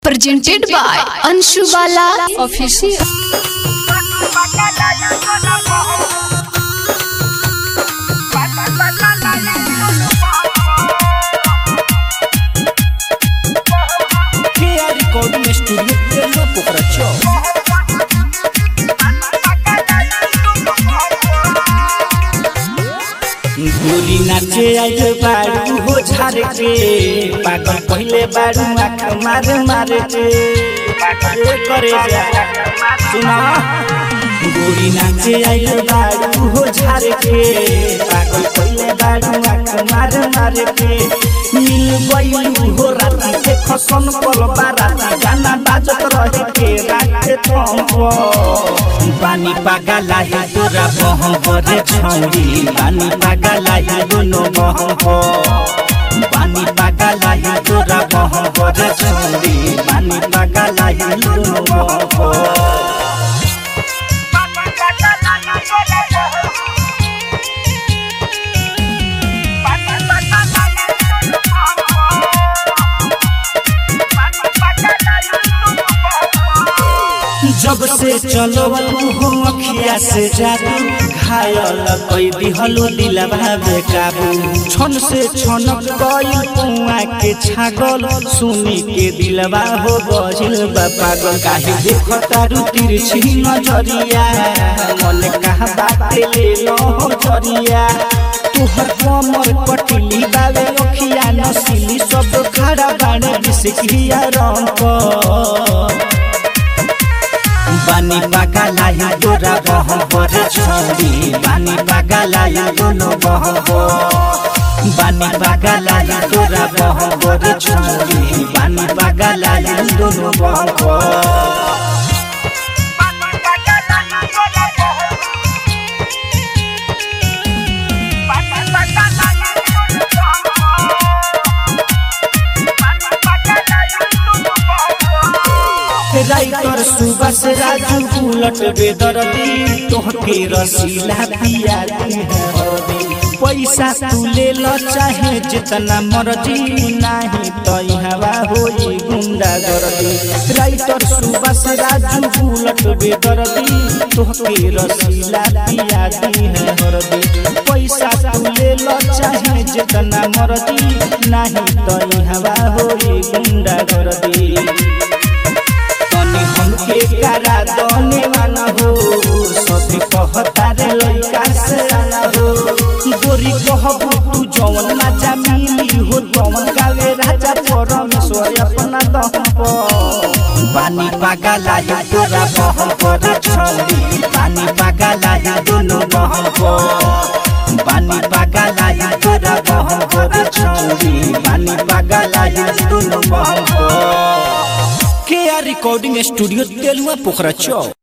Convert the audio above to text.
presented by Anshu Bala Official. KR Recording Studio Telma Pokracho. गोली नाचे आइल बारू हो झार के पागल पहले बारू आँख मार मार के ए करे जा सुना गोली नाचे आइल बारू हो झार के पागल पहले बारू आँख मार मार के मिल गइलू हो राती के खसन पल बाराती गाना बाजत रहे के राखे थम्प बानी पागला है तोरा बहम करे छौरी बानी पागला है दोनों बहम बानी पागला है तोरा बहम करे छौरी बानी पागला है दोनों बहम जब से चलो हो अखिया से जादू घायल कोई दिहलो दिलवा बेकाबू छन से छनक गई पुआ के छागल सुनी के दिलवा हो गजिल बा पागल काहे देखो तारू तिरछी नजरिया मन कहा बाटे ले लो जरिया तुहर कमर कटली बावे अखिया नसीली सब खड़ा बाड़े बिसकिया रंग बानी पागला या तोरा बहम पर छोड़ी बानी पागला या दोनों बहम बानी पागला या तोरा बहम पर छोड़ी बानी पागला या दोनों बहम राइटर सुबह से राजू बुलट बेदरदी तोहके रसीला पिया दी पैसा तू ले लो चाहे जितना मर्जी नाही तो हवा होई गुंडा गर्दी राइटर सुबह से राजू बुलट बेदरदी तोहके रसीला पिया दी है हरदी पैसा तू ले लो चाहे जितना मर्जी नाही तो हवा होई गुंडा गर्दी तनी हमके करा दने वाला हो सभी कहता रे लइका से आना हो गोरी कहबू तू जवन मजा मिली हो तवन गावे राजा परमेश्वर अपना दम पर बानी पागला या तोरा बहम पर छोड़ी बानी पागला या दोनों बहम पर बानी पागला या तोरा बहम पर छोड़ी बानी पागला या दोनों बहम पर KR recording studio Telua Pokhra चौक